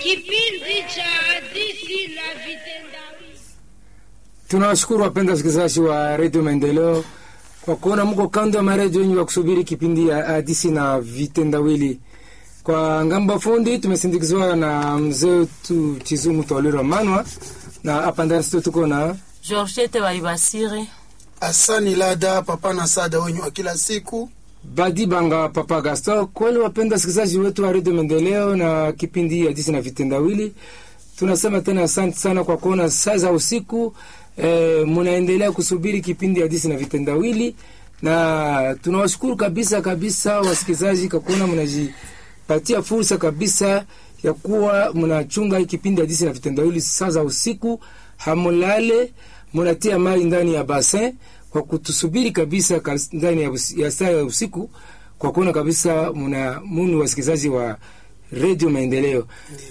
Kipindi cha hadithi na vitendawili. Tunawashukuru wapenda wasikilizaji wa redio Maendeleo kwa kuona mko kando ya maredio yenyu ya kusubiri kipindi ya hadithi na vitendawili. Kwa ngambo fundi tumesindikizwa na mzee wetu Chizumu Twalira Manwa, na hapa ndani studio tuko na Georgette Baibasire. Asani Lada papa na sada wenyu wa kila siku. Badi Banga Papa Gaston. Kweli wapenda wasikilizaji wetu wa redio Maendeleo na kipindi ya hadithi na vitendawili, tunasema tena asante sana kwa kuona saa za usiku e, munaendelea kusubiri kipindi ya hadithi na vitendawili, na tunawashukuru kabisa kabisa wasikilizaji kwa kuona mnajipatia fursa kabisa ya kuwa mnachunga hii kipindi ya hadithi na vitendawili saa za usiku, hamulale munatia mai ndani ya basin kwa kutusubiri kabisa kas- ndani ya, usi- ya saa ya usiku kwa kuona kabisa muna munu wasikilizaji wa redio Maendeleo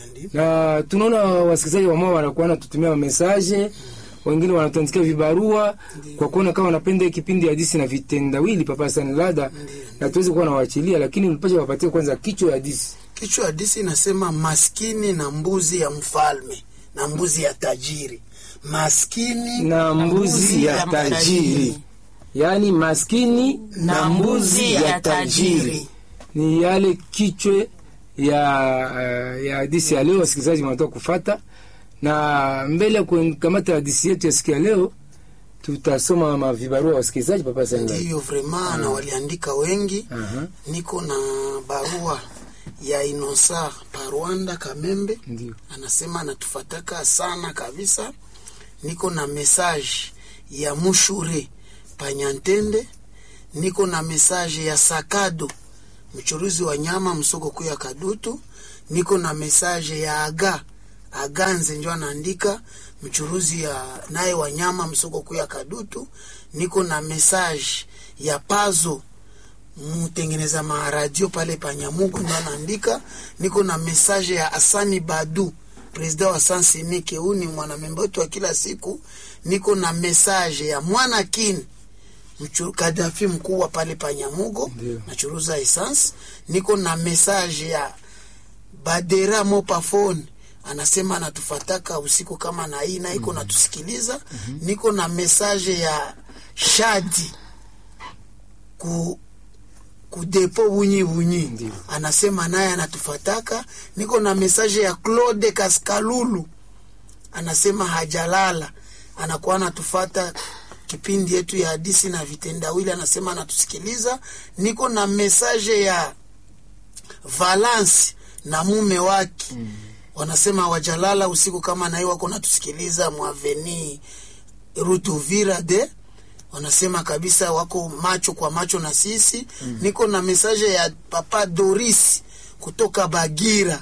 na tunaona wasikilizaji wamao wanakuwa wanatutumia mesaje, wengine wanatuandikia vibarua kwa kuona kama wanapenda hii kipindi ya hadithi na vitendawili papa sana lada, na tuweze kuwa nawaachilia, lakini mpasha wapatie kwanza kichwa ya hadithi. Kichwa hadisi inasema maskini na mbuzi ya mfalme na mbuzi ya tajiri. Maskini na mbuzi ya tajiri, yaani maskini na mbuzi ya tajiri ni yale kichwe ya uh, ya hadisi ya leo. Wasikilizaji wanatoka kufata, na mbele ya kukamata hadisi yetu ya siku ya leo, tutasoma mavibarua ya wasikilizaji. Papa Sanga, ndiyo vrema na waliandika wengi. Aha. Niko na barua ya Inosa Parwanda Kamembe, ndio anasema anatufataka sana kabisa. Niko na message ya Mushure Panyantende, niko na message ya Sakado mchuruzi wa nyama msoko kuu ya Kadutu, niko na message ya Aga Aganze njo anaandika mchuruzi ya naye wa nyama msoko kuu ya Kadutu, niko na message ya Pazo mtengeneza maradio pale Panyamugu ndo anaandika. Niko na message ya Asani Badu presida wa Sansinike, huu ni mwanamemba wetu wa kila siku. Niko na message ya Mwana Kin mchu- Kadafi mkuu wa pale Panyamugo Ndio. nachuruza essence. Niko na message ya Badera Mopafone anasema anatufataka usiku kama na hii na iko natusikiliza. Niko na message ya Shadi ku kudepo bunyi bunyi Ndio. anasema naye anatufataka. Niko na mesaje ya Claude Kaskalulu anasema hajalala, anakuwa anatufata kipindi yetu ya hadisi na vitendawili, anasema anatusikiliza. Niko na mesaje ya Valence na mume wake wanasema wajalala usiku kama nai wako natusikiliza mwaveni Rutuvira de wanasema kabisa wako macho kwa macho na sisi mm. Niko na mesaje ya papa Doris kutoka Bagira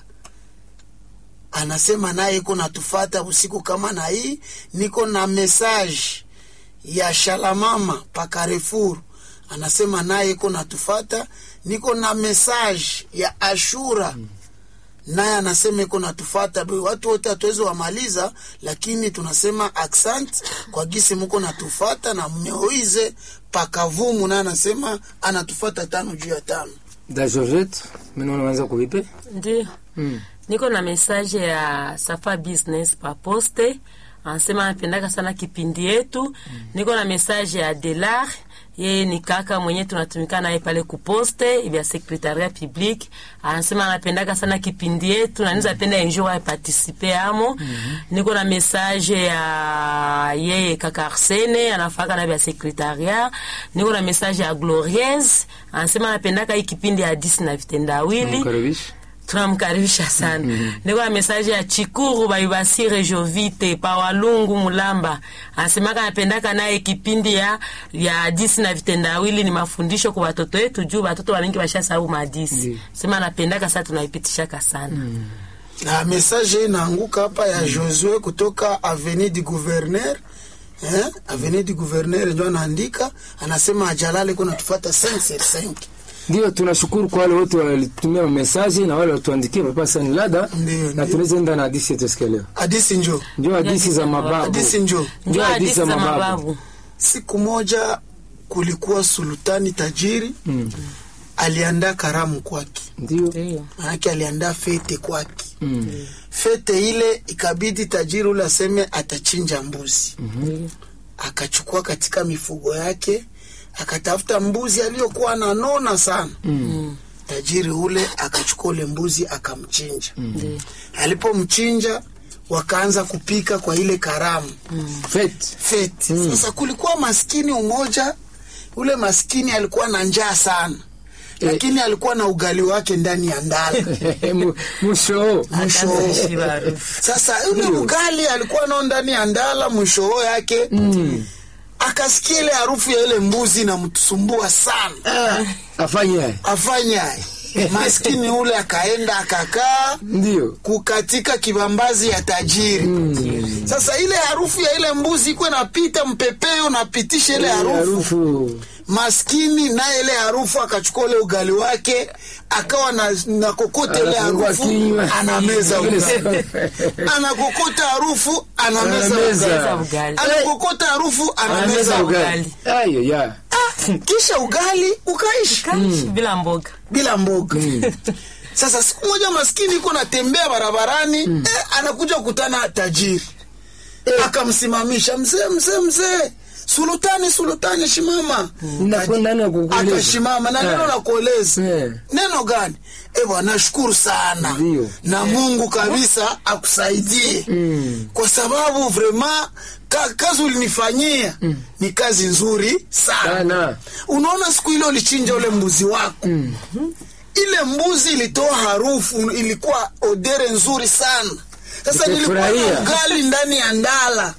anasema naye iko natufata usiku kama na hii. Niko na mesaje ya Shalamama pa Carrefour anasema naye iko natufata. Niko na mesaje ya Ashura mm naye anasema iko natufata. Be- Watu wote hatuwezi wamaliza, lakini tunasema accent kwa gisi muko natufata, na Moize Pakavumu naye anasema anatufata tano juu ya tano. da Georgette, mimi naona unaanza kuvipe Ndio. mm. Niko na message ya Safa Business pa poste. Anasema anapendaka sana kipindi yetu. Niko na message ya Delar. Yeye ni kaka mwenye tunatumika naye pale kuposte vya secretariat public. Anasema anapendaka sana kipindi yetu na niza penda enjoy ya participer amo. Niko na message ya yeye kaka Arsene anafaka na vya secretariat. Niko na message ya Glorieuse. Anasema anapendaka hii kipindi ya hadisi na vitendawili Mkaribisha. tunamkaribisha sana niko na mesaje ya chikuru baibasire jovite pa walungu mulamba anasemaka anapendaka naye kipindi ya ya hadisi na vitendawili ni mafundisho kwa watoto wetu juu watoto walingi bashasahau mahadisi Ndiyo. sema anapendaka saa tunaipitishaka sana Na message inaanguka hapa ya Josue kutoka Avenue du Gouverneur eh, Avenue du Gouverneur ndio anaandika, anasema ajalale iko natufata 5 Ndio, tunashukuru kwa wale wote walitumia mesaji na wale walituandikia papa Sani Lada, Ndio, na ndio. tunaweza enda na hadithi yetu siku ya leo. Hadisi njo Ndio hadithi za mababu, hadisi njo njo hadisi za mababu Siku moja kulikuwa sultani tajiri Mm. aliandaa karamu kwake, Ndio Ndiyo. manake aliandaa fete kwake. mm. fete ile ikabidi tajiri ule aseme atachinja mbuzi akachukua katika mifugo yake akatafuta mbuzi aliyokuwa ananona sana Mm. tajiri ule akachukua ule mbuzi akamchinja Ndiyo. alipomchinja wakaanza kupika kwa ile karamu Fete. feti sasa kulikuwa maskini umoja ule maskini alikuwa na njaa sana lakini alikuwa na ugali wake ndani ya ndala Mu- Musho. mwisho Akaanza kushiba harufu. sasa yule ugali alikuwa nao ndani ya ndala mwisho yake akasikia ile harufu ya ile mbuzi inamtusumbua sana Ah, afanye afanye aye. maskini ule akaenda akakaa ndio. kukatika kibambazi ya tajiri sasa ile harufu ya ile mbuzi ikuwa napita mpepeo napitisha ile harufu Harufu. maskini naye ile harufu akachukua ule ugali wake akawa na, na kokota ile Anafungua harufu kinywa. anameza Ile ugali sa- anakokota harufu anameza Anameza. ugali ugali. anakokota harufu anameza Anameza ugali ugali. Ayo ya. kisha ugali ukaishi Kaishi bila mboga. bila mboga sasa siku moja maskini iko natembea barabarani eh, anakuja kukutana tajiri akamsimamisha mzee mzee mzee sulutani sulutani shimama Unakwenda nani akukueleza? akashimama na neno Eh. la kueleza Eh. neno gani e bwana nashukuru sana Ndio. na mungu kabisa akusaidie Mm. kwa sababu vrema ka, kazi ulinifanyia ni kazi nzuri sana Sana. unaona siku ile ulichinja ule mbuzi wako ile mbuzi ilitoa harufu ilikuwa odere nzuri sana sasa nilikuwa na Nikafurahia. ugali ndani ya ndala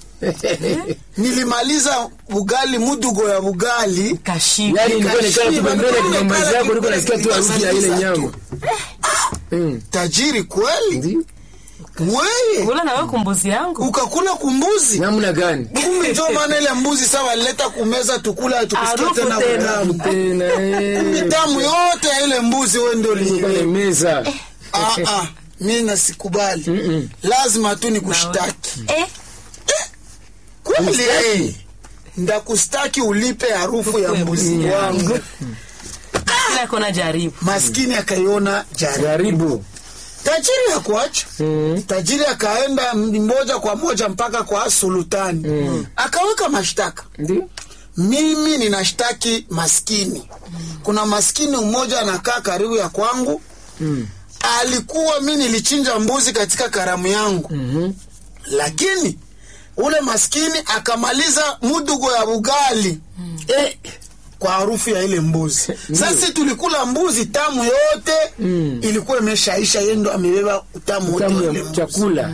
nilimaliza ugali mudugo ya ugali Kashiba. Yaani nilikuwa nikaa tu Kashiba, pembeni ya nilikuwa kibambazi nikaa yako nilikuwa nasikia tu harufu ya ile nikasaliza nyama. tu. Mm. tajiri kweli Ndio. weye Kula na wewe kumbuzi yangu. ukakula kumbuzi Namna gani? kumbe njo maana ile mbuzi sawa walileta kumeza tukula tukusikia Harufu tena tena. utamu Tena eh. tamu yote ya ile mbuzi we ndio Nilikuwa uliiweka. meza. Ah, ah, mi nasikubali Mm-mm. lazima tu nikushtaki Eh, kweli eh. ndakustaki ulipe harufu ya mbuzi wangu kila kona jaribu. maskini akaiona jari Jaribu. tajiri hakuacha Mm. tajiri akaenda m- moja kwa moja mpaka kwa sultani akaweka mashtaka Ndio. mimi ninashtaki maskini kuna maskini mmoja anakaa karibu ya kwangu Mm. alikuwa mi nilichinja mbuzi katika karamu yangu Mhm. lakini ule maskini akamaliza mudugo ya ugali Eh. kwa harufu ya ile mbuzi sasa tulikula mbuzi tamu yote Mm. ilikuwa imeshaisha yeye ndo amebeba utamu wote Tamu wa ile ya mbuzi chakula.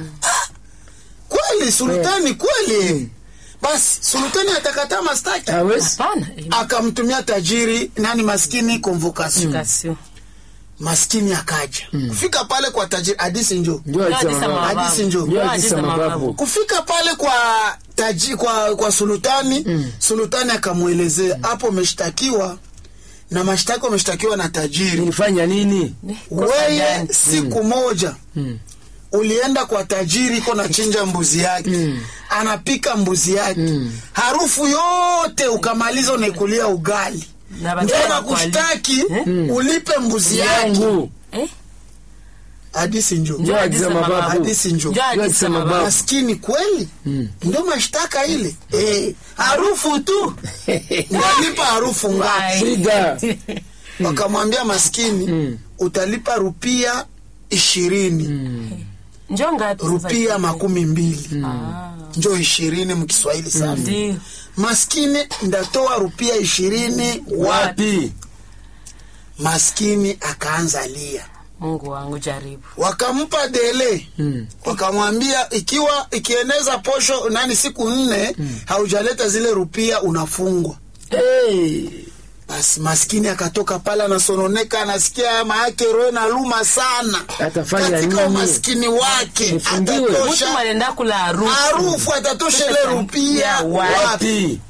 kweli sultani kweli basi sultani atakataa mastaki Hawezi. Hapana. eh, akamtumia tajiri nani maskini convocation kasio. maskini akaja kufika pale kwa tajiri hadisi njo Ndio Ndio alisema hadithi baba. ya Hadithi njo. mababu. Ndio Ndio hadithi hadithi ya ya mababu. mababu. kufika pale kwa taji, kwa, kwa sultani sultani akamwelezea hapo umeshtakiwa na mashtaka umeshtakiwa na tajiri Nilifanya nini? Kosa weye gani? siku moja ulienda kwa tajiri iko nachinja mbuzi yake anapika mbuzi yake harufu yote ukamaliza unaikulia ugali Na ndio baadaye nakushtaki Eh? ulipe mbuzi yake Yangu. Eh? hadisi njo Ndio hadithi ya mababu. Hadithi njo. Ndio hadithi ya mababu. maskini kweli ndio mashtaka ile eh, harufu tu unalipa harufu ngapi Ai. Shida. wakamwambia maskini utalipa rupia ishirini Njoo ngapi sasa? rupia makumi mbili Ah, njo ishirini mkiswahili sana Ndio. maskini ndatoa rupia ishirini wapi Wapi? maskini akaanza lia Mungu wangu jaribu. wakampa dele Mm. wakamwambia ikiwa ikieneza posho nani siku nne haujaleta zile rupia unafungwa Hey. basi maskini akatoka pale anasononeka anasikia maake roho na luma sana Atafanya katika nini? umaskini wake Nifungiwe. Mtu atatosha alienda kula harufu. harufu atatosha ile rupia Ya wapi Wapi?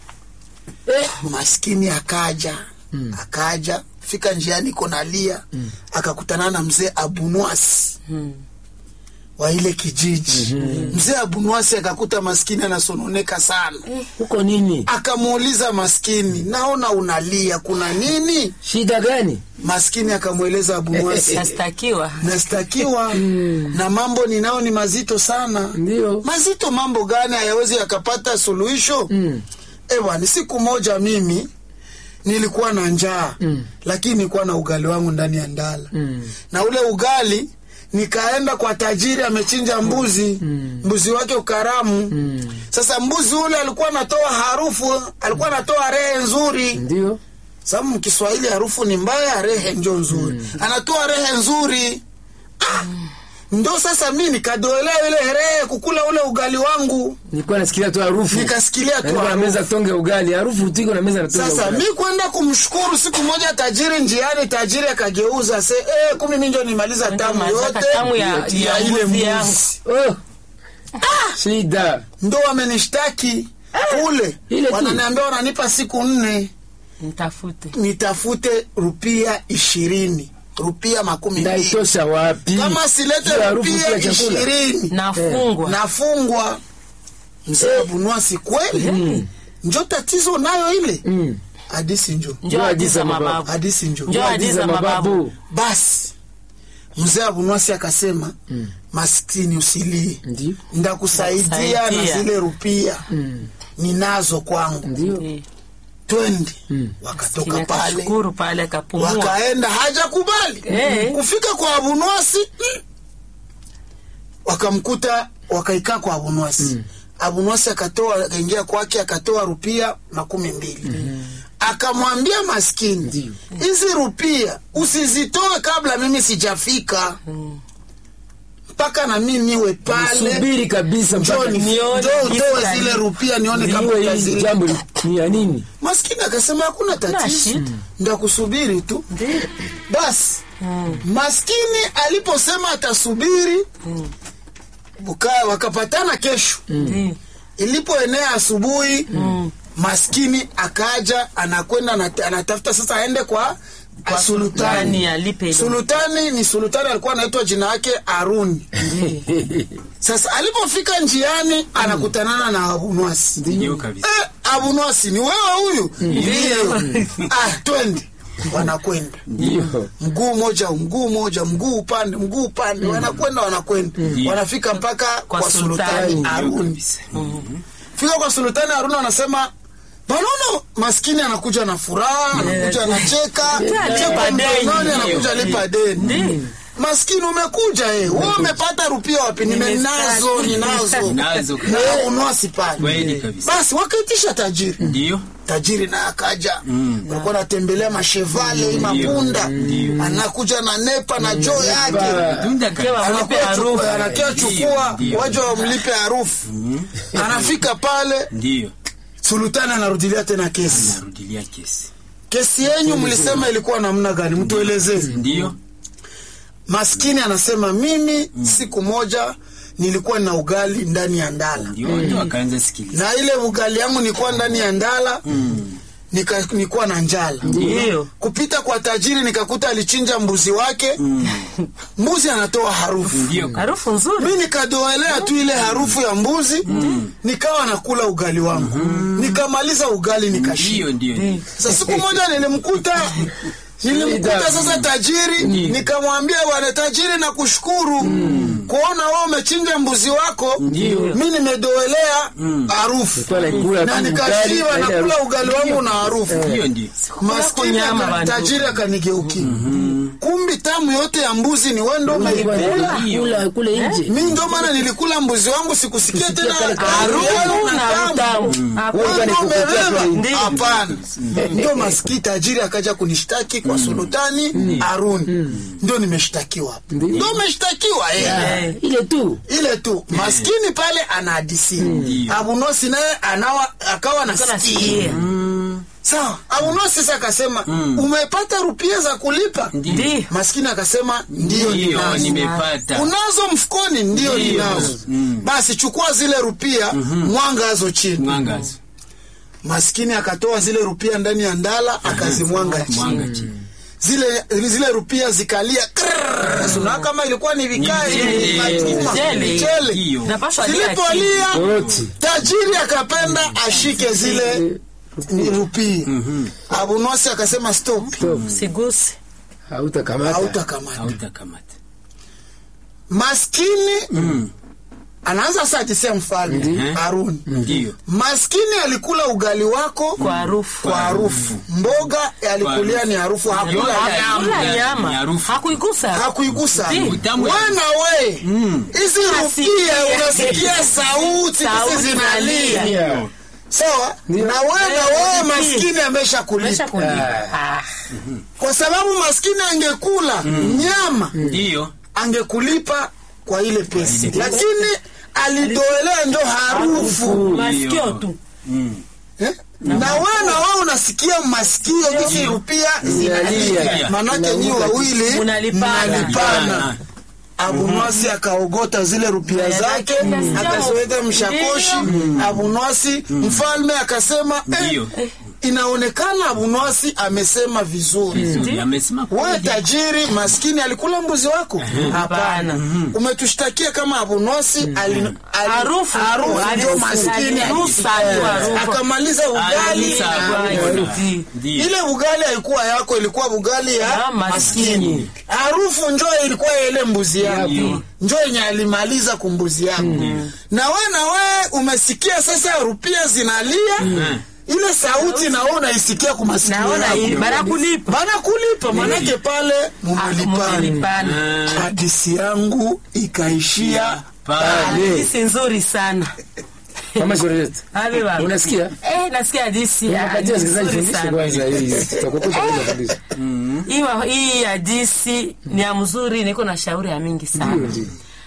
maskini akaja akaja fika njiani iko nalia akakutana na mzee abunwasi Hmm. wa ile kijiji mzee abunwasi akakuta maskini anasononeka sana huko nini akamuuliza maskini naona unalia kuna nini shida gani maskini akamweleza abunwasi nastakiwa nastakiwa na mambo ninao ni mazito sana ndio mazito mambo gani hayawezi yakapata suluhisho mm. ewa siku moja mimi nilikuwa na njaa mm. lakini nilikuwa na ugali wangu ndani ya ndala mm. na ule ugali nikaenda kwa tajiri amechinja mbuzi mm. mbuzi wake ukaramu mm. sasa mbuzi ule alikuwa anatoa harufu alikuwa anatoa rehe nzuri ndio sababu mkiswahili harufu ni mbaya rehe njo nzuri mm. anatoa rehe nzuri ah, ndo sasa mi nikadoelea ile rehe kukula ule ugali wangu nilikuwa nasikilia tu harufu Nikasikilia tu Nilikuwa na harufu. meza tonge ugali harufu tiko na meza na tonge sasa ugali mi kwenda kumshukuru siku moja tajiri njiani tajiri akageuza se eh, kumi mi njo nimaliza tamu mazaka yote tamu ya- ya ya ile mbuzi yangu. mbuzi oh. shida ndo wamenishtaki kule Ile tu. wananiambia wananipa siku nne mtafute nitafute rupia ishirini rupia makumi mbili ndaitosha wapi kama silete Hiyo harufu rupia pia chakula. ishirini nafungwa nafungwa mzee abunwasi kweli njo tatizo nayo ile Mm. hadisi njo njo hadithi za mababu hadisi njo Njo hadithi za mababu basi mzee abunwasi akasema maskini usilie ndio ndakusaidia na Ndakusaidia. zile rupia Mm. ninazo kwangu ndio Eh, twende Mm. wakatoka kina pale kashukuru pale akapumua wakaenda hajakubali Eh. kufika kwa abunwasi mm, wakamkuta wakaikaa kwa abunwasi abunwasi akatoa akaingia kwake akatoa rupia makumi mbili akamwambia maskini Ndio. hizi rupia usizitoe kabla mimi sijafika mpaka na mi niwe pale subiri kabisa mpaka njoo ni- nione njoo jinsi utoe gani. zile rupia nione kama niwe hili utazile jambo li- ni ya nini maskini akasema hakuna tatizo shida. ndakusubiri tu Ndio. basi maskini aliposema atasubiri buka- wakapatana kesho Ndio. ilipoenea asubuhi maskini akaja anakwenda anat- anatafuta sasa aende kwa, Kwa sultani sultani alipe ile. sultani ni sultani alikuwa anaitwa jina yake aruni sasa alipofika njiani anakutanana na abunwasi Ndio kabisa. eh, abunwasi ni wewe huyu ndio ah, twende wanakwenda ndio mguu moja mguu moja mguu upande mguu upande wanakwenda wanakwenda wanafika mpaka kwa, Kwa sultani sultani. Haruni fika kwa sultani Haruni wanasema Banono maskini anakuja na furaha, anakuja anacheka, Alipa cheka deni. mkononi, anakuja lipa deni. Maskini umekuja eh, wewe umepata rupia wapi? Nimenazo, ninazo. Nazo Na wewe unwasi pale. Kweli kabisa. Basi wakaitisha tajiri Ndio. tajiri naye akaja alikuwa anatembelea mashevale mapunda anakuja na nepa na joo yake Tunda Kewa kabisa. mlipe Anakuwa harufu. chuku- anakia chukua Ndio, ndio. waja wamlipe harufu anafika pale Ndio. sultani anarudilia tena kesi Narudilia kesi. kesi yenyu mlisema ilikuwa namna gani mtuelezee Ndio. maskini anasema mimi siku moja nilikuwa na ugali ndani ya ndala Ndio watu wakaanza sikiliza. na ile ugali yangu nilikuwa ndani ya ndala nika, nilikuwa na njala Ndio. kupita kwa tajiri nikakuta alichinja mbuzi wake mbuzi anatoa harufu Ndio. harufu nzuri mi nikadoelea tu ile harufu ya mbuzi nikawa nakula ugali wangu nikamaliza ugali nikashiba Ndio ndio. sasa siku moja nilimkuta nilimkuta sasa tajiri nikamwambia bwana tajiri na kushukuru kuona wewe umechinja mbuzi wako mi nimedoelea harufu Nilikuwa naikula na tu nikashiba ugali, nakula harufu. ugali wangu na harufu Ndio ndio. maskini nyama aka- bantu. tajiri akanigeukia kumbi tamu yote ya mbuzi ni wendo umeikula kula kule nje mi ndo maana nilikula mbuzi wangu sikusikia tena kale ka- harufu na na tamu utamu Wewe Wewe ndo nikukutia umebeba? tu nje. hapana ndo maski tajiri akaja kunishtaki kwa sultani haruni ndo nimeshtakiwa hapa Ndio. ndo umeshtakiwa eh. Eh, ile tu ile tu maskini pale anahadisia abunosi naye anawa akawa nasikia. nasikia sawa abunosi sasa akasema umepata rupia za kulipa Ndio. maskini akasema ndio Ndio ninazo nimepata. unazo mfukoni ndio Ndio. ninazo Mm. basi chukua zile rupia mwangazo chini Mwangazo. maskini akatoa zile rupia ndani ya ndala akazimwanga chini Mwanga chini. zile zile rupia zikalia krrrr. Suna kama ilikuwa ni vikali Ni machuma, mchele. mchele. Ndiyo. Napaswa lia zilipolia Oti. tajiri akapenda ashike zile rupia abunosi akasema stop sigusi Hautakamata. hautakamata hautakamata maskini anaanza sasa atisea mfalme Haruni ndiyo maskini alikula ugali wako kwa harufu kwa harufu mboga alikulia ni harufu hakula Yote nyama kula Ni nyama harufu. hakuigusa hakuigusa Ndi. Utamu- wana we hizi rupia unasikia sauti Sauti hizi zinalia Yeah. sawa Ndio. na wewe na wewe Ndi. maskini amesha Mesha kulipa kulipa. Ah. kwa sababu maskini angekula nyama ndiyo angekulipa kwa ile pesa lakini alidoelea njo harufu masikio tu Eh? na wewe na wewe unasikia masikio kisi rupia zinalia Zinalia. manake nyi wawili Munalipana. mnalipana abunwasi akaogota zile rupia zake akaziweka mshakoshi abunwasi mfalme akasema eh, Ndiyo. inaonekana abunwasi amesema vizuri Vizuri, amesema wewe kweli. tajiri maskini alikula mbuzi wako hapana umetushtakia kama abunosi ali- ali- Harufu. harufu ndio Harufu. maskini Alinusa tu harufu. akamaliza ugali Alinusa harufu. Ndi. Ndiyo. ile ugali haikuwa yako ilikuwa ugali ya Ya maskini. maskini harufu njo ilikuwa ya ile mbuzi yako Ndiyo. njo yenye alimaliza kumbuzi yako na we na we umesikia sasa rupia zinalia ile sauti na we unaisikia kumasikio naona hii yako banakulipa banakulipa manake pale mumelipana mumelipana hadisi yangu ikaishia Pale. hadithi nzuri sana Mama Juliet. Ave baba. Unasikia? Eh, nasikia hadithi ya Unapatia wasikilizaji nzuri fundisho sana. kwanza hii. Tutakupesha kwanza kabisa. Hii ma- hii hadithi ni ya mzuri, niko na shauri ya mingi Ndio sana ndio.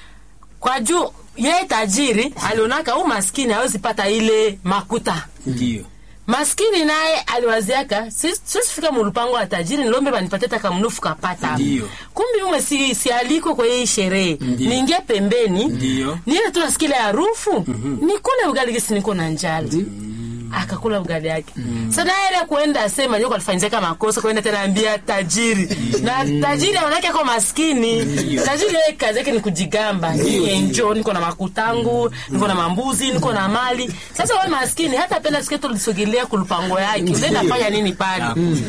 kwa juu yeye tajiri alionaka huu maskini hawezi pata ile makuta ndiyo maskini naye aliwaziaka "Si- siwezi fika mulupango wa tajiri nilombe banipatie taka mnufu kapata Ndiyo. kumbi ume si, si aliko kwa hii sherehe niingie pembeni Ndiyo. niile tu nasikia ile harufu nikule ugali gisi niko na njala akakula ugali yake sasa naye ile kuenda asema nyoko alifanyizaka makosa kuenda tena ambia tajiri na tajiri aonake ako maskini tajiri yeye kazi yake ni kujigamba ni enjo niko na makutangu niko na mambuzi niko na mali sasa wewe maskini hata penda sikia tulisogelea kulupango yake ule nafanya nini pale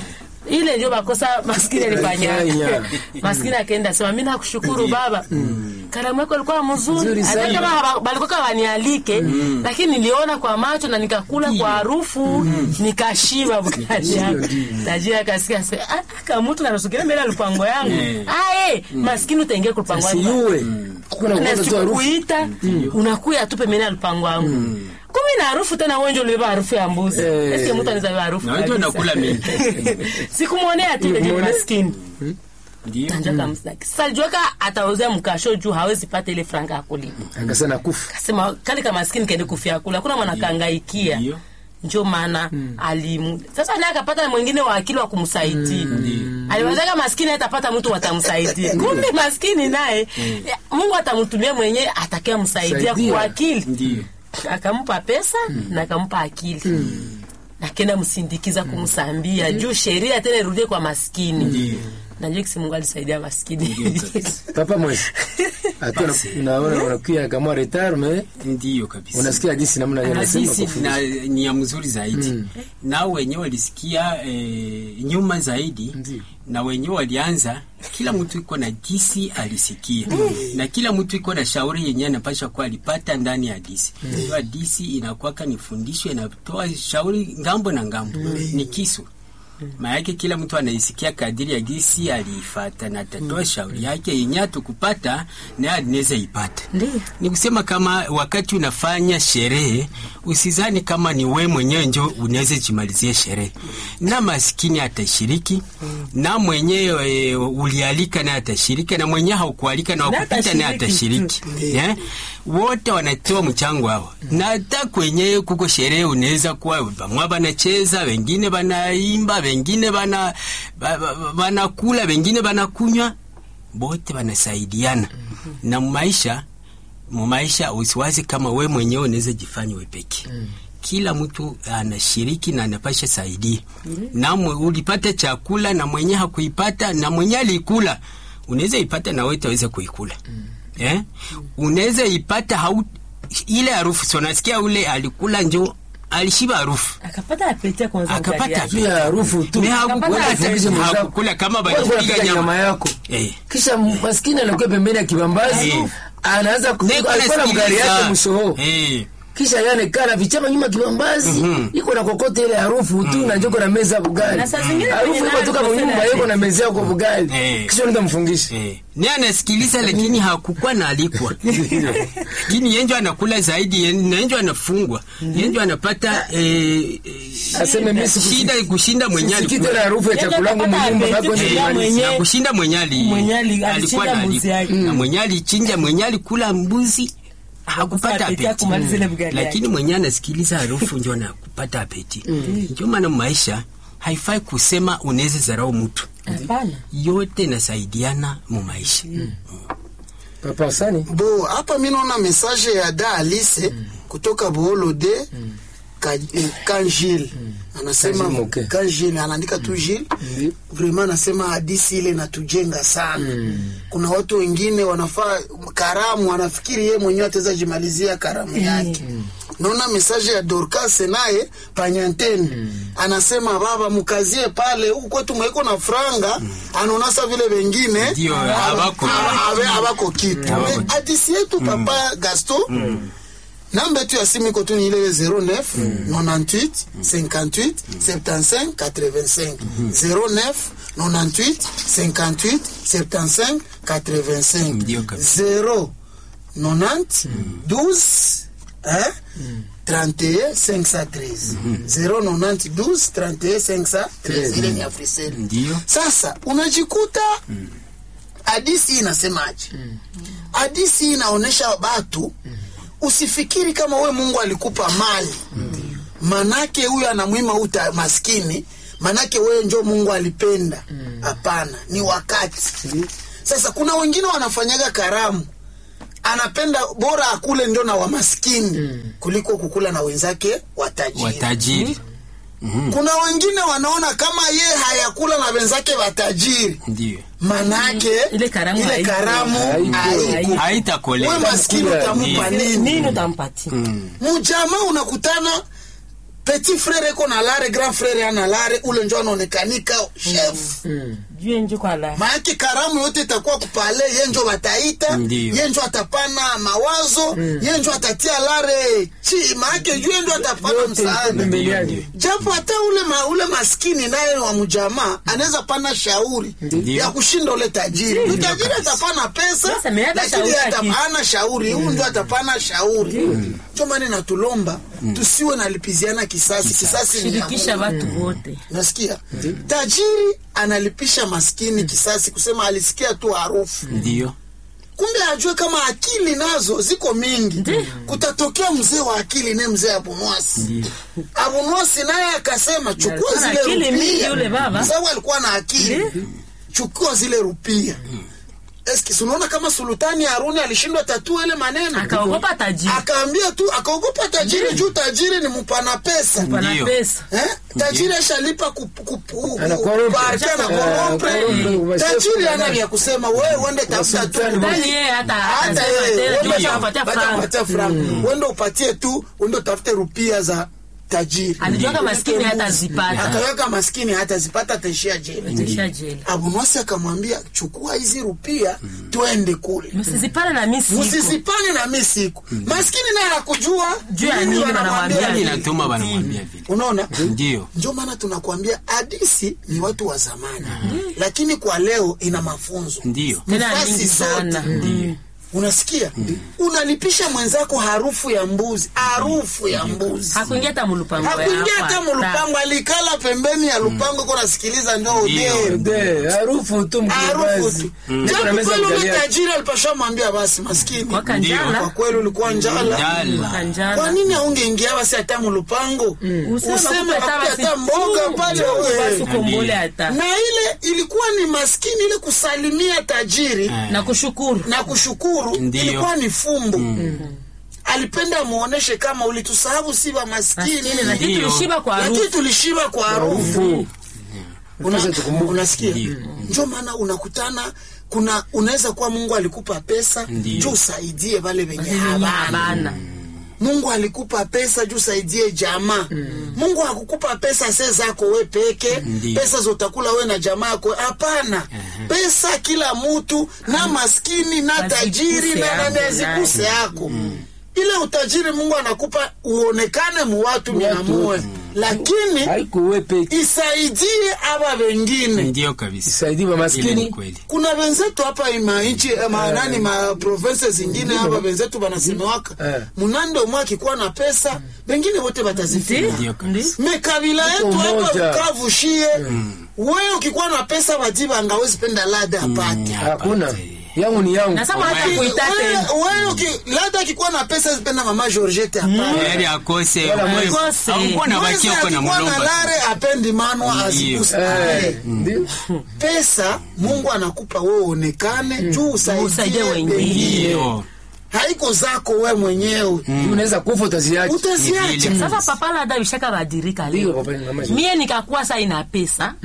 ile ndio makosa maskini alifanya Alifanya. maskini akaenda sema mimi nakushukuru baba karamu yako ilikuwa mzuri Nzuri hata sana. kama haba- balikuwa kama wanialike lakini niliona kwa macho na nikakula kwa harufu nikashiba bukali yangu tajiri akasikia sema ah kama mtu anasukilia mbele ya lupango yangu ah eh maskini utaingia kwa lupango yangu Siue. Kuna na kwanza tu harufu. sikukuita unakuya tu pembeni ya lupango wangu kumi na harufu tena wenje ulibeba harufu ya mbuzi Eh. eske mtu anaweza beba harufu Na wewe kabisa? unakula mingi. sikumwonea tu ile Ulimwonea? maskini ndiyo tanjaka msaki salijuaka atauzia mkasho juu hawezi pata ile franga ya kulipa Akasema kufa. kasema kale ka maskini kaende kufia kula kuna mwana kangaikia Ndiyo. njo maana alimu sasa naye akapata na mwingine wa akili wa kumsaidia aliwazaka maskini atapata mtu watamsaidia kumbe maskini naye mungu atamtumia mwenyewe atakia msaidia Saidia. kwa akili ndiyo akampa pesa na akampa akili nakenda msindikiza kumsambia juu sheria tena irudie kwa maskini najua kisi mungu alisaidia maskini Papa mwezi. Hata naona unakuya kama retard mais ndiyo kabisa unasikia jinsi namna yeye anasema Hadithi. kwa na ni ya mzuri zaidi nao wenyewe walisikia eh, nyuma zaidi Ndiyo. na wenyewe walianza kila mtu iko na disi alisikia na kila mtu iko na shauri yenyewe anapasha kuwa alipata ndani ya disi hiyo disi inakwaka ni fundisho inatoa shauri ngambo na ngambo ni kisu maanake kila mtu anaisikia kadiri ya gisi aliifata na atatoa shauri yake yenye atukupata naye anaweza ipata Ndiyo. ni kusema kama wakati unafanya sherehe usizani kama ni we mwenyewe njo unaweza jimalizie sherehe na maskini atashiriki na mwenyewe e, ulialika naye atashiriki na mwenyewe haukualika na Na wakupita naye atashiriki. atashiriki yeah? wote wanatoa mchango wao na hata kwenye kuko sherehe unaweza kuwa bamwa banacheza wengine banaimba wengine bana ba- ba- banakula wengine banakunywa bote banasaidiana na maisha mumaisha usiwazi kama we mwenyewe unaweza jifanya wepeke kila mtu anashiriki na anapasha saidia na mwe, ulipata chakula na mwenye hakuipata na mwenye alikula unaweza ipata na wewe utaweza kuikula eh? unaweza ipata hau, ile harufu so nasikia ule alikula njo alishiba harufu akapata apeti kwanza Akapata mkali yake. juu ya harufu tu Me hakukula Wewe hata- ufundishe mwenzako. hakukula kama Wewe balipiga unapika nyama. nyama yako eh. kisha maskini anakuwa pembeni ya kibambazi Eh. anaanza ku- Neko alikuwa na mgari nasikiliza. yake mshoho eh. kisha yane kana vichama nyuma kibambazi iko na kokota ile harufu tu na njoko na meza bugali Na saa zingine harufu kwenye iko toka nani nyumba kosela iko na meza yako bugali Eh. kisha unaenda mfungisha Eh. ni anasikiliza lakini hakukuwa na alikwa lakini yenjo anakula zaidi yen- na yenjo anafungwa yenjo anapata eh, eh, aseme mimi siku- shida kushinda mwenye sikii alikula. tena harufu ya Yaani chakula yangu akapata mnyumba apeti bako tu ni ya mali. mwenye- na kushinda mwenye ali- Mwenye ali- alikuwa alichinja na mbuzi alikwa. yake. na mwenye alichinja mwenye alikula mbuzi hakupata apeti ya apeti kumaliza ile bugali lakini yake. mwenye anasikiliza harufu njo anakupata apeti ndio maana maisha haifai kusema unaweza zarau mtu Hapana. yote inasaidiana mu maisha papa sani bo hapa mi naona message ya da alice kutoka boolo de Ka- eh, kanjil anasema Kanjil Moke. kanjil anaandika tu jil Ndi. vraimen anasema hadisi ile natujenga sana kuna watu wengine wanafaa karamu wanafikiri ye mwenyewe ataweza jimalizia karamu yake naona mesaje ya dorcas naye panyanteni anasema baba mkazie pale huku kwetu mwaiko na franga anaonasa vile wengine Ndio, habako. Ave- habako kitu Habako. Eh, hadisi yetu papa gaston namba yetu ya simu iko tu ni ile 09 98 58 75 85 09 98 58 75 85 Ndio kabisa. 0 90 12 hein 31 513 0 90 12 31 513 ile ni Africell Ndio. sasa unajikuta hadisi hii inasemaje hadisi hii inaonyesha batu usifikiri kama we mungu alikupa mali manake huyo anamwima uta maskini manake wewe njo mungu alipenda hapana ni wakati sasa kuna wengine wanafanyaga karamu anapenda bora akule ndio na wamaskini kuliko kukula na wenzake watajiri watajiri kuna wengine wanaona kama ye hayakula na wenzake watajiri ndio manake Ile karamu ile haiko. karamu Haiko. haiko. we haitakolea maskini Kula. utamupa nini nini utampatia mujama unakutana petit frere iko na lare grand frere ana lare ule njo anaonekanika chef juu njo kwa la maake karamu yote itakuwa kupale ye njo wataita Ndiyo. ye njo atapana mawazo ye njo atatia lare chi maake ye njo atapana yote iko msaada pembeni yake japo hata ule, ma, ule maskini naye wa mjamaa anaweza pana shauri Ndiyo. ya kushinda ule tajiri ule tajiri atapana pesa Sasa, me hata lakini shauri atap- haki. hana shauri huyu ndio atapana shauri ndio maana natulomba tusiwe nalipiziana kisasi kisasi ni ya shirikisha Mungu. watu wote nasikia tajiri analipisha maskini kisasi kusema alisikia tu harufu ndio kumbe ajue kama akili nazo ziko mingi kutatokea mzee wa akili ne mzee abunwasi abunwasi naye akasema chukua Alikuwa na zile akili mingi rupia yule baba. sababu alikuwa na akili chukua zile rupia eski sunaona kama sultani haruni alishindwa tatua ile maneno akaogopa tajiri akaambia tu akaogopa tajiri juu tajiri ni mpana pesa pana Ndio. pesa Eh? tajiri ashalipa ku- ku- ku- Anakorompe. kuparti, anakorompe. Eh, korompe, tajiri washefu ana vya kusema wewe uende tafuta tu Wasultani ndani yeye hata hata hata yeye, tena juu uende atampatia bata- franga bata franga. uende upatie tu uende utafute rupia za tajiri alijuaga maskini Mbuzi. hata zipata akaweka maskini hata zipata ataishia jeli tisha jeli abunwasi akamwambia chukua hizi rupia twende kule msizipane na mimi siko msisipane na mi siku maskini naye hakujua Juu ya nini nini wanamwambia wanamwambia yani nini. inatuma wanamwambia vile unaona ndio ndio maana tunakwambia hadisi ni watu wa zamani lakini kwa leo ina mafunzo ndio tena Nafasi nyingi sana zote. Ndio. unasikia unalipisha mwenzako harufu ya mbuzi harufu ya mbuzi hakuingia hata mulupango hakuingia yako, hata hata. mulupango alikala pembeni ya lupango ko nasikiliza ndio udee De, harufu tu harufu mkibazi tu Niko na japo meza kweli ule mgalia. tajiri alipasha mwambia basi maskini Waka Ndio. njala kwa kweli ulikuwa njala Njala. waka njala. kwa nini aungeingia basi hata mulupango Useme useme akupe hata akupe basi hata mboga chungu, pale chungu wewe. basi ukombole hata na ile ilikuwa ni maskini ile kusalimia tajiri Eh. na kushukuru na kushukuru Ndiyo. ilikuwa ni fumbo alipenda muoneshe kama ulitusahabu si wa maskini Maskini, lakini Ndio. tulishiba kwa lakini harufu tulishiba kwa harufu Ufu. Una- Sasa tukumbuke. unasikia Ndio. ndio maana unakutana kuna unaweza kuwa mungu alikupa pesa Ndio. juu usaidie wale wenye Wenye habana habana. mungu alikupa pesa juu usaidie jamaa mungu hakukupa pesa se zako we peke Ndio. pesa zotakula we na jamaa yako hapana pesa kila mutu na maskini na Azikuse tajiri na nani yako, azikuse nani. yako ile utajiri mungu anakupa uonekane muwatu minamue lakini haikuwepe isaidie aba wengine ndio kabisa isaidie wa ile ni maskini kweli kuna wenzetu hapa mainchi manani ma province zingine hapa wenzetu wanasemewaka Eh. munande umwe akikuwa na pesa wengine wote watazifika Ndio kabisa. me kabila yetu hapa umoja. Bukavu shie wewe ukikuwa na pesa wajiba angawezi penda lada apate hakuna yangu ni yangu na sama hata Wewe- kuita tena Wewe- wewe uki- lada akikuwa na pesa azipenda mama Georgette apate heri akose Wala mwezi. Akose. aukuwa na Mwezi bakia uko na akikuwa na mlomba lare apendi manwa azikuse Eh, ndio pesa mungu anakupa wewe uonekane juu Usaidie usaidie wengine. wengine ndio haiko zako we mwenyewe unaweza kufa utaziacha utaziacha Ni sasa papa labda vishaka badirika ndio leo papa ni mama mie nikakuwa saa ina pesa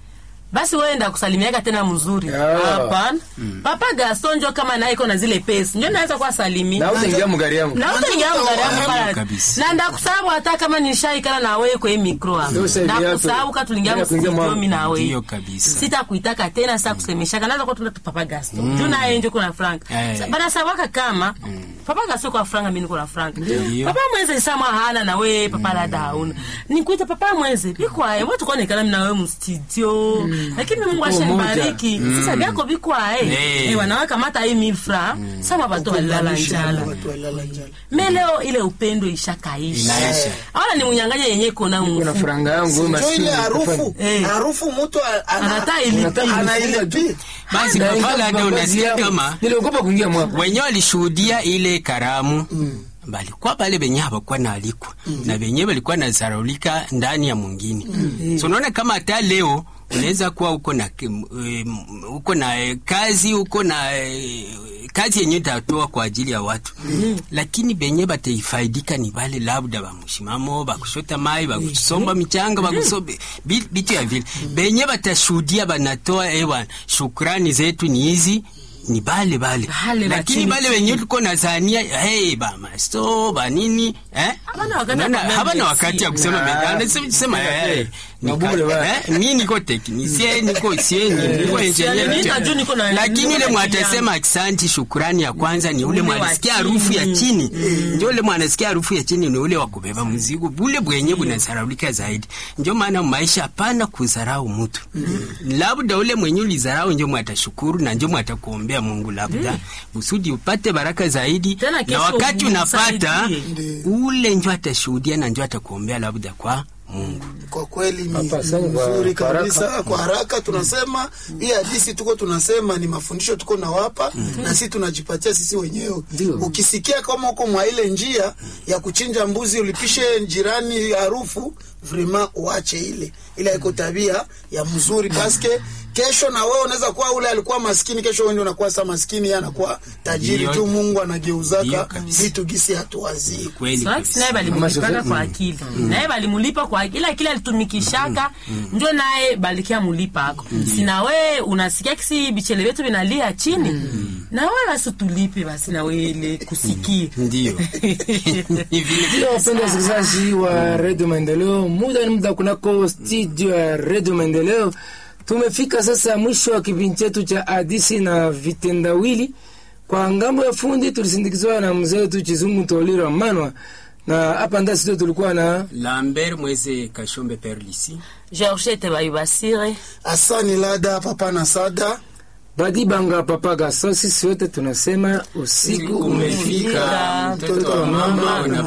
basi wewe enda kusalimiaka tena mzuri Ah. hapana papa gaston njo kama naye iko na zile pesa njo naweza kuwa salimi na utaingia mgari yangu na utaingia mgari yangu Ndio pala kabisa. na ndakusahabu hata kama nishaikala na wewe kwa hii mikro hapo Ndio sasa hivi ndakusahabu hapo. ka tulingia Ndio kuingia mstudio mwa- mimi na wewe ndio kabisa sitakuitaka tena sasa kusemeshaka naweza kuwa tuna papa gaston juu naye njo kuna frank Eh. Sa- banasabaka kama papa gaston kwa frank mimi niko na frank Ndio. papa mweze sama hana na wewe papa lada hauna nikuita papa mweze bikwae watu kuonekana mimi na wewe mstudio lakini mungu ashanibariki sasa byako bikwae Eh. eh wanaweka mata hii milfra sama bato walala njala Watu walala njala. me leo ile upendo ishakaisha Inaisha. aona ni munyanganya yenye kona kuna mfu franga yangu wewe Njo maskini ile harufu Eh. harufu mtu a- ana- Anataka ilipi. Unataka anailipia basi Na papa ingawa labda mavazi unasikia yangu, kama niliogopa kuingia mwako wenyewe walishuhudia ile karamu balikuwa bale benye habakuwa na alikwa na benye balikuwa na zaraulika ndani ya mwingine so unaona kama hata leo unaweza kuwa uko na kim- em, uko na eh, kazi uko na eh, kazi yenye utatoa kwa ajili ya watu lakini benye bataifaidika ni bale labda bamushimamo bakushota mai bakusomba michanga bakusobe bi- bitu ya vile benye batashuhudia banatoa ewa shukrani zetu ni hizi ni bale bale Bale lakini bachini bale wenye tuko nazania hey, bamasto banini eh? Habana wakati ya Unaona, kumea habana merci. wakati ya kusema Ah. medana sema eh, Mabure nika- wa. eh, mi niko teknisie niko sieni niko engineer Mimi najua niko na- lakini niko ule na mwatasema aksanti shukurani ya kwanza ni ule Ule wa mwanasikia harufu ya chini. chini ndio ule mwanasikia harufu ya chini ni ule wa kubeba mzigo bule bwenye bunazaraulika zaidi ndio maana maisha hapana kuzarau mtu labda ule mwenye ulizarau ndio mwatashukuru na ndio mwatakuombea Mungu labda usudi upate baraka zaidi Tena na kesho wakati unapata umsaidie. ule ndio atashuhudia na ndio atakuombea labda kwa Mungu kwa kweli ni Hapa, asante kwa- nzuri kwa haraka. kabisa kwa haraka tunasema hii hadisi tuko tunasema ni mafundisho tuko nawapa na sisi tunajipatia sisi wenyewe Ndio. ukisikia kama uko mwa ile njia ya kuchinja mbuzi ulipishe jirani harufu vrema uache ile ile iko tabia ya mzuri paske kesho na wewe unaweza kuwa ule alikuwa maskini kesho wewe ndio unakuwa sa maskini yeye anakuwa tajiri Ndio. tu Mungu Ndio anageuzaka kabisa. vitu gisi hatuwazii kweli Sasa kabisa. naye balimulipaka Mama kwa akili naye balimulipa kwa akili ila kile alitumikishaka njo naye balikia mulipa ako sina we unasikia kisi bichele vyetu vinalia chini na we basi tulipe basi na we ile kusikia ndio Ni vile Ndio wapenda wasikilizaji wa redio Maendeleo, muda ni muda kunako studio ya redio Maendeleo. Tumefika sasa mwisho wa kipindi chetu cha hadisi na vitendawili. Kwa ngambo ya fundi tulisindikizwa na mzee wetu Chizungu Tolira Manwa, na hapa ndani studio tulikuwa na Lambert Mweze Kashombe Perlisi georgette bayubasire asani lada papa na sada Badibanga Papa Gaso. Sisi wote tunasema usiku umefika, umefika, mtoto wa mama una